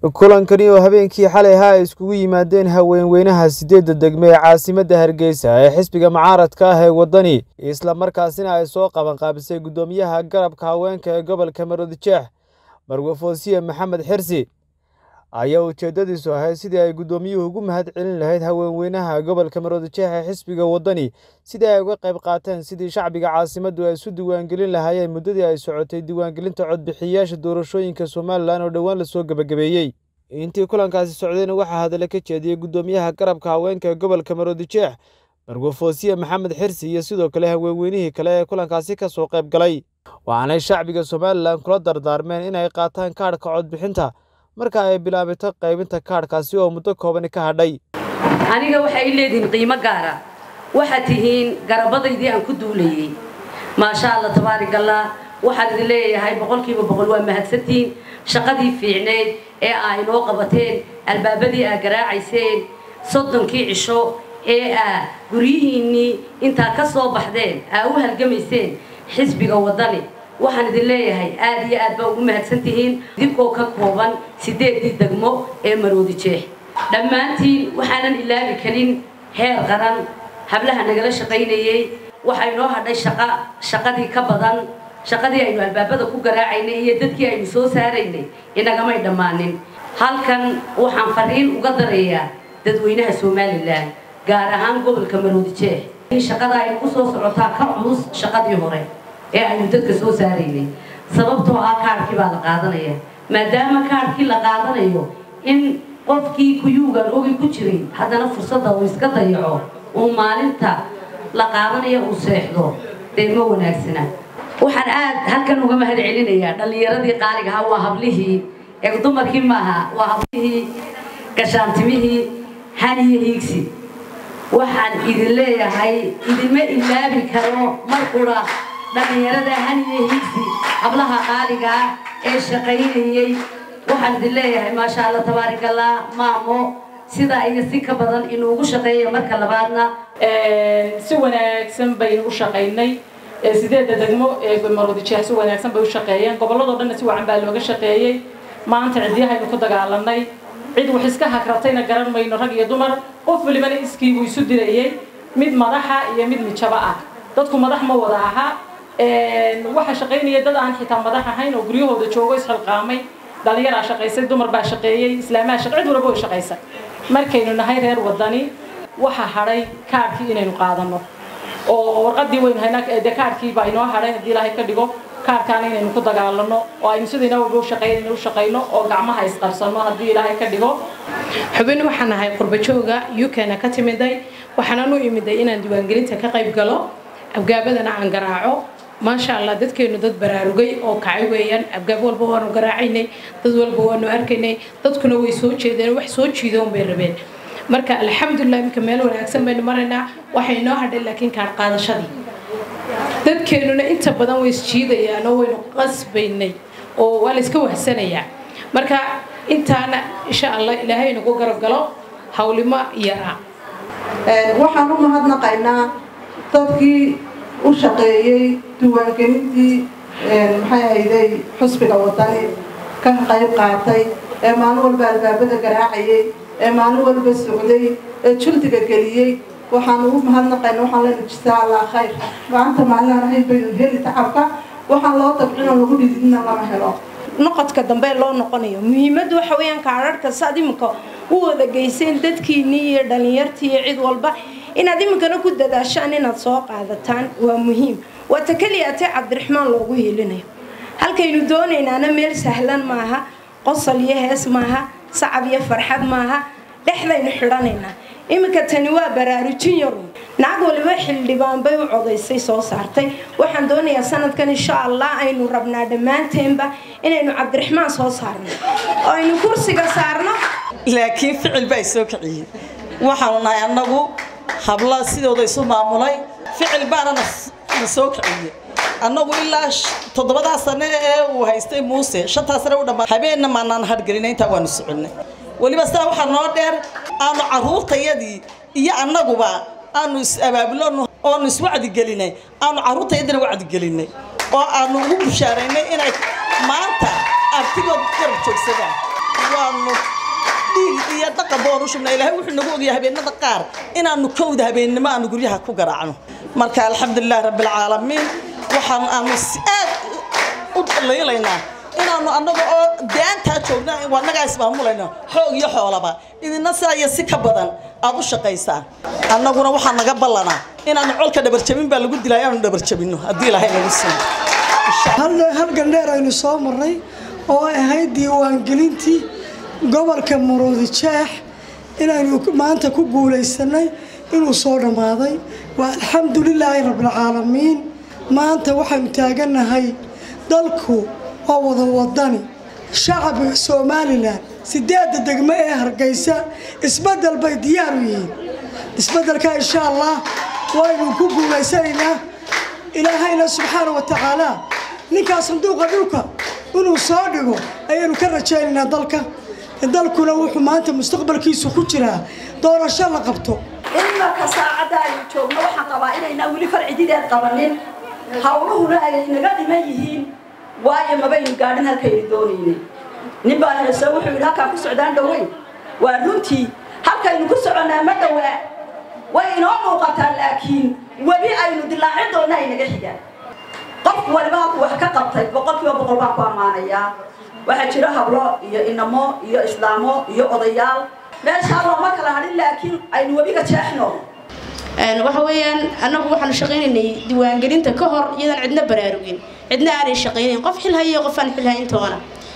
kulankani oo habeenkii xalay ahaa ay iskugu yimaadeen haweenweynaha sideedda degme ee caasimadda hargeysa ee xisbiga mucaaradka ah ee waddani isla markaasina ay soo qabanqaabisay guddoomiyaha garabka haweenka ee gobolka maroodijeex marwafoosiye maxamed xirsi ayaa ujeeddadiisu ahayd sidii ay guddoomiyuhu ugu mahad celin lahayd haweenweynaha gobolka maroodijeex ee xisbiga waddani sidii ay uga qayb qaateen sidii shacbiga caasimaddu ay isu diiwaangelin lahaayeen muddadii ay socotay diiwaangelinta codbixiyayaasha doorashooyinka somalilan oo dhowaan lasoo gebagabeeyey intii kulankaasi socdayna waxaa hadale ka jeediyey guddoomiyaha garabka haweenka ee gobolka maroodijeex marwafoosiye maxamed xirsi iyo sidoo kale haweenweynihii kale ee kulankaasi ka soo qayb galay waxaanay shacbiga somalilan kula dardaarmeen inay qaataan kaadhka codbixinta marka ay bilaabato qaybinta kaadhkaasi oo muddo koobani ka hadhay aniga waxay leedihiin qiimo gaara waxaad tihiin garabadaydii aan ku duulayey maasha alla tabaarikallah waxaan idin leeyahay boqolkiiba boqol waa mahadsantihiin shaqadii fiicneyd ee aa inoo qabateen albaabadii aa garaacayseen soddonkii cisho ee aa guryihiinnii intaa ka soo baxdeen aa u halgamayseen xisbiga waddani waxaan idin leeyahay aad iyo aad baa ugu mahadsan tihiin idinkoo ka kooban sideedii degmo ee maroodijeex dhammaantiin waxaanan ilaabi karin heer qaran hablaha nagala shaqaynayey waxaa inoo hadhay shaqa shaqadii ka badan shaqadii aynu albaabada ku garaacaynay iyo dadkii aynu soo saaraynay inagamay dhammaanin halkan waxaan fariin uga darayaa dadweynaha somalilan gaar ahaan gobolka maroodijeex in shaqada ay ku soo socotaa ka culus shaqadii hore ee aynu dadka soo saaraynay sababtoo ah kaadhkii baa la qaadanaya maadaama kaadhkii la qaadanayo in qofkii kuyuugan ogi ku jiray haddana fursadda uu iska dayaco uu maalinta la qaadanaya uu seexdo dee ma wanaagsana waxaan aad halkan uga mahad celinayaa dhallinyaradii qaaligahaa waa hablihii ee dumarkii maaha waa hablihii gashaantimihii haniyo hiigsi waxaan idin leeyahay idinma ilaabi karo mar qura dhallinyarada haniyo hiigsi hablaha qaaligaa ee shaqaynayey waxaan idin leeyahay maasha alla tabaarikallah maamo sidaa iyo si ka badan inuugu shaqeeya marka labaadna si wanaagsan baynu u shaqaynay sideedda degmo ee maroodijeex si wanaagsan bay u shaqeeyeen gobolladoo dhanna si wacan baa looga shaqeeyey maanta cidyahaynu ku dagaalanay cid wax iska hagratayna garan mayno rag iyo dumar qof walibana iskiibuu isu dirayey mid madaxa iyo mid mijaba ah dadku madax ma wada aha waxaa shaqaynaya dad aan xitaa madax ahayn oo guryahooda joogo isxilqaamay dhalinyaraa shaqaysay dumar baa shaqeeyey islaamaha cid walba way shaqaysay markaynu nahay reer wadani waxaa hadhay kaadhkii inaynu qaadano oo warqadii waynu haynaa dee kaadhkii baa inoo hadhay haddii ilaahay ka dhigo kaadhkaana inaynu ku dagaalano oo aynu sidayna walba u shaqeynayno u shaqayno oo gacmaha isqabsano haddii ilaahay ka dhigo xubin waxaan ahay qurbajooga ukna ka timiday waxaanan u imiday inaan diiwaangelinta ka qayb galo abgaabadana aan garaaco maasha allah dadkeenu dad baraarugay oo kacay weeyaan abgaab walba waanu garaacaynay dad walba waanu arkaynay dadkuna way soo jeedeen wax soo jiidoon bay rabeen marka alxamdulilah iminka meel wanaagsan baynu maraynaa waxay inoo hadhay laakiin kaadh qaadashadii dadkeenuna inta badan way isjiidayaan oo waynu qasbaynay oo waa la iska wahsanayaa marka intaana insha allah ilaahay nagu garab galo hawlimo yaraa waxaan u mahadnaqaynaa dadkii u shaqeeyey diiwaangelintii maxay ahayday xusbiga wadani ka qayb qaatay ee maalin walba albaabada garaacayay ee maalin walba socday ee juldiga geliyey waxaan ugu mahadnaqayna waxaan leena jisaa allah khayr maanta maalinaan ahayn baynu heli tacabka waxaan loo dabcino lagu dhididina lama helo noqodka dambe loo noqonayo muhiimaddu waxa weeyaan kaadharhka saad iminka u wada geyseen dadkiinnii iyo dhallinyartii iyo cid walba inaad iminkana ku dadaashaan inaad soo qaadataan waa muhiim waa ta keliyaatee cabdiraxmaan loogu hiilinayo halkaynu doonaynaana meel sahlan maaha qosol iyo hees maaha sacab iyo farxad maaha dhexdaynu xidhanaynaa iminka tani waa baraarujin yarun nacag waliba xildhibaan bay u codaysay soo saartay waxaan doonayaa sanadkan insha allah aynu rabnaa dhammaanteenba inaynu cabdiraxmaan soo saarno oo aynu kursiga saarno laakiin ficil baa soo kiciyey waxaanu nahay annagu habla sidooda isu maamulay ficil baana na soo kiciyey annagu ilaa toddobadaa sane ee uu haystay muuse shantaa sane u dhammaa habeenna maanaan hadhgelinay intaa waanu soconay weliba sidaa waxaa noo dheer aanu carruurtayadii iyo annaguba aanu is abaabulonu oonu iswacdigelinay aanu carruurtayadina wacdigelinay oo aanu ugu bushaaraynay inay maanta artigood garab joogsadaan waanu dhiig iyo dhaqan boon u shubnay ilaahay wuxuu nagu ogyahay habeenada qaar inaanu kowda habeennimo aanu guryaha ku garaacno marka alxamdulilah rabbilcaalamiin waxaan aanu aad u laylaynaa inaanu annaga oo daantaa joogna wanagaa ismaamulayno xoog iyo xoolaba idina saa iyo si ka badan aad u shaqaysaan annaguna waxaa naga ballanaa inaanu colka dhabarjabin baa lagu dilaa inaanu dhabarjabinno haddii ilaahay nagu siiyo hal gandheer aynu soo marnay oo ay ahayd diiwaangelintii gobolka maroodi jeex inaynu maanta ku guulaysanay inuu soo dhammaaday waa alxamdulilaahi rabbilcaalamiin maanta waxaynu taagannahay dalku waa wada wadani shacabka somalilan sideedda degmo ee hargeysa isbedel bay diyaar u yihiin isbedelka insha allah waynu ku guulaysanaynaa ilaahayna subxaana wa tacaala ninkaa sanduuqa dhulka inuu soo dhigo ayaynu ka rajaynaynaa dalka dalkuna wuxuu maanta mustaqbalkiisu ku jiraa doorasho la qabto imarka saacadda aynu joogno waxaan qabaa inaynaa weli farcidideed qabanin hawluhuna ay naga dhiman yihiin waayo mabaynu gaadhin halkaynu doonayne nin baa heeso wuxuu yidhi halkaan ku socdaan dhoweyn waa runtii halkaynu ku soconnaa ma dhowaa way inoo muuqataa laakiin weli aynu dilaaci doonna ay naga xigaan qof waliba halku wax ka qabtay boqolkiiba boqol baan ku ammaanayaa waxaa jira hablo iyo inamo iyo islaamo iyo odayaal meeshaa looma kala hadhin laakiin aynu webiga jeexno waxa weeyaan annagu waxaanu shaqaynaynay diiwaangelinta ka hor iyadaan cidna baraarugin cidna aanay shaqaynayn qof xil hayo qof aan xil hayn toona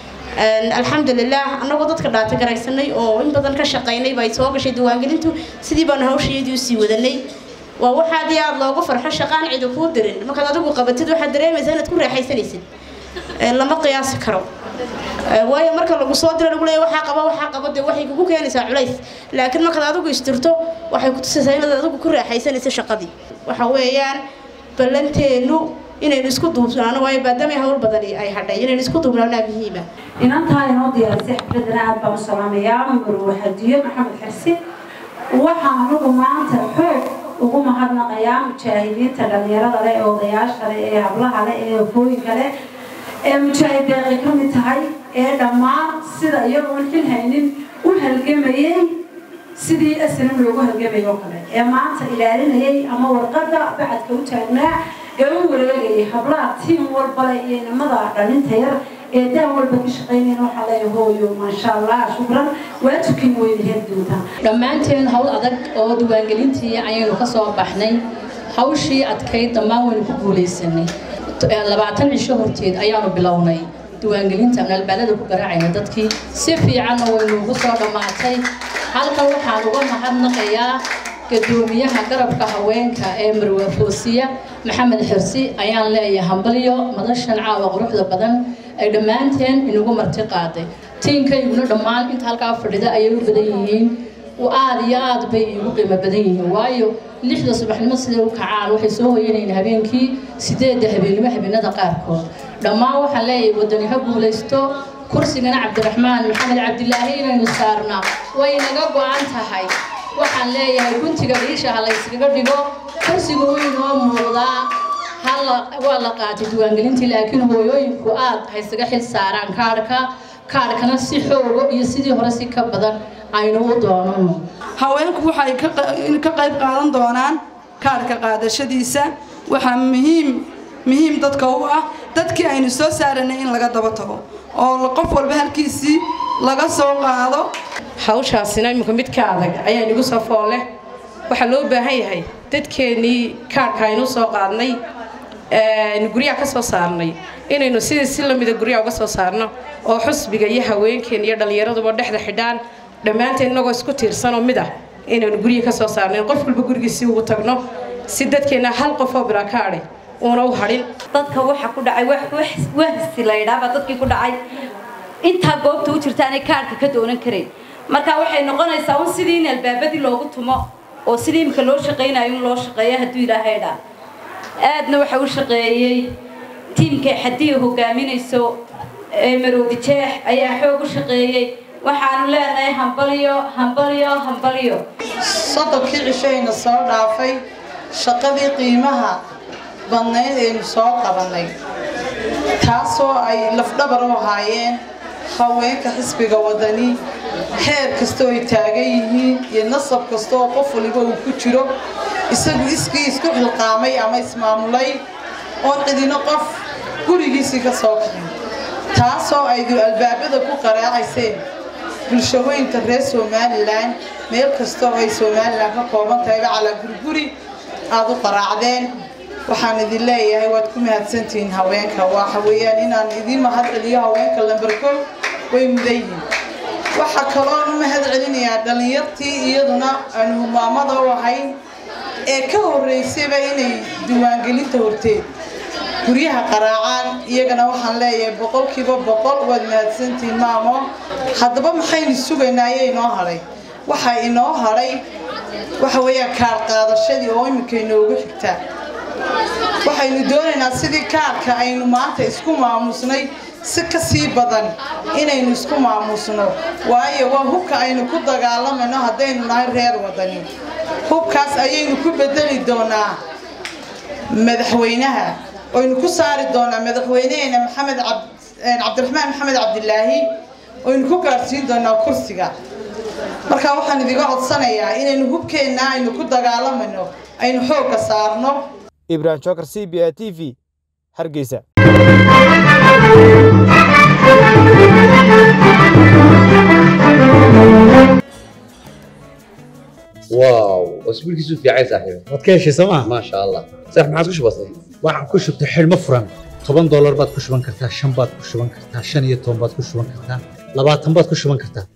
alxamdulilah annagoo dadka dhaata garaysanay oo in badan ka shaqaynay bay soo gashay diiwaangelintu sidii baanu hawshayeedii usii wadanay waa waxaad iyo aada loogu farxo shaqaan cidi kuu dirin markaad adigu qabatid waxaad dareemaysaa inaad ku raaxaysanaysid lama qiyaasi karo waayo marka lagu soo diro lagu leeya waxaa qaba waxaa qaba dee waxay kugu keenaysaa culays laakiin markaad adigu istirto waxay ku tusaysaa inaad adigu ku raaxaysanaysa shaqadii waxa weeyaan ballanteennu inaynu isku duubnaano waayo maadaama hawl badani ay hadhay inaynu isku duubnaanaa muhiima inantaa inoo diyaarisay xafladana aad baan u salaamayaa marwa hadiyo maxamed xirsi waxaan anugu maanta xoog ugu mahadnaqayaa mujaahidiinta dhalinyarada leh ee odayaasha leh ee hablaha leh ee hooyinka leh ee mujaahid deeqay ka mid tahay ee dhammaan sida iyagoon xil haynin u halgamayay sidii asnam loogu halgamay oo kale ee maanta ilaalinayay ama warqada bacadka u taagnaa ee u wareegayay hablaha tiim walbale iyo inamada dhalinta yar ee daan walba ka shaqaynayn waxaa leeya hooyo maasha allah shukran waa tukin weyna heli doontaa dhammaanteen hawl adag oo diiwaangelintii ayaynu ka soo baxnay hawshii adkayd dhammaan waynu ku guulaysanay labaatan cisho horteed ayaanu bilownay diiwaangelinta nalbaalada ku garaacayna dadkii si fiicanna waynuugu soo dhammaatay halkan waxaan uga mahadnaqayaa gadoomiyaha garabka haweenka ee marwe foosiya maxamed xirsi ayaan leeyahay hambalyo madashan caawa quruxda badan ay dhammaanteen inagu marti qaaday tiinkayguna dhammaan inta halkaa fadhida ayay u badan yihiin aad iyo aad bay igu qiimo badan yihiin waayo lixda subaxnimo siday u kacaan waxay soo hoyanayeen habeenkii sideedda habeennimo habeenada qaarkood dhammaan waxaan leeyahay wadani ha guulaysto kursigana cabdiraxmaan maxamed cabdilaahi inaynu saarnaa way naga go-an tahay waxaan leeyahay guntiga dhiisha ha layskaga dhigo kursiga wuu inoo muuqdaa waa la qaatay diiwaangelintii laakiin hooyooyinku aad haysaga xil saaraan kaadhka kaadhkana si xoogo iyo sidii hore si ka badan aynu u doonano haweenku waxay ka qayb qaadan doonaan kaadhka qaadashadiisa waxaa muhiim muhiim dadka u ah dadkii aynu soo saaranay in laga daba tago oo qof walba halkiisii laga soo qaado hawshaasina iminka mid ka adag ayaa inagu soo fool leh waxaa loo baahan yahay dadkeennii kaadhka aynu soo qaadnay guryaha ka soo saarnay inaynu sidii si lamida guryaha uga soo saarno oo xusbiga iyo haweenkeen iyo dhallinyaraduba dhexda xidhaan dhammaanteen inagoo isku tiirsanoo mid ah inaynu guryihi ka soo saarnayn qof walba gurigiisii ugu tagno si dadkeenna hal qofoo bilaa ka adhay uuna u hadhin dadka waxa ku dhacay wahsi la yidhaahbaa dadkii ku dhacay intaa goobta u jirta aanay kaadhka ka doonan karayn marka waxay noqonaysaa un sidii in albaabadii loogu tumo oo sidii imika loo shaqaynayo in loo shaqeeyo hadduu ilaahay dhaa aadna waxa u shaqeeyey tiimka xadiya hogaaminayso ee maroodi jeex ayaa xoog u shaqeeyey waxaanu leenahay hambalyo hambalyo hambalyo soddonkii cishayna soo dhaafay shaqadii qiimaha badnayd aynu soo qabannay taasoo ay lafdhabar u ahaayeen haweenka xisbiga wadani heer kastoo ay taagan yihiin iyo nasab kasta oo qof waliba uu ku jiro isagu iskii isku xilqaamay ama ismaamulay oon cidino qof gurigiisii ka soo kicin taasoo aydu albaabada ku qaraacayseen bulshaweynta reer somalilan meel kastoo ay somalilan ka kooban tahayba calaa guriguri aada u qaraacdeen waxaan idin leeyahay waad ku mahadsantihiin haweenka waxa weeyaan inaan idiin mahad celiyo haweenka lamberkow way mudan yihiin waxaa kaloon u mahad celinayaa dhallinyartii iyaduna aanu humaamada u ahayn ee ka horreysayba inay diiwaangelinta horteed guryaha qaraacaan iyagana waxaan leeyahay boqolkiiba boqol waad mahadsantihiin maamo haddaba maxaynu sugaynaa ayaa inoo hadhay waxaa inoo hadhay waxa weeyaan kaar qaadashadii oo iminka inoogu xigtaa waxaynu doonaynaa sidii kaarka aynu maanta isku maamusnay si ka sii badan inaynu isku maamusno waayo waa hubka aynu ku dagaalamayno haddaynu nahay reer wadani hubkaas ayaynu ku bedeli doonaa madaxweynaha oynu ku saari doonaa madaxweyneheena maxamed cabdiraxmaan maxamed cabdilaahi oynu ku gaadhsiin doonaa kursiga markaa waxaan idiga codsanayaa inaynu hubkeenna aynu ku dagaalamayno aynu xoogga saarno ibrahim jokar c b a t v hargeysa واو اسبوع كيسو في عايز صاحبي waad ka heshay sooma ما شاء الله صح ما عادش بسيط waxaan ku shubtay xidhmo furan toban doolar baad ku shuban kartaa shan baad ku shuban kartaa shan iyo toban baad ku shuban kartaa labaatan baad ku shuban kartaa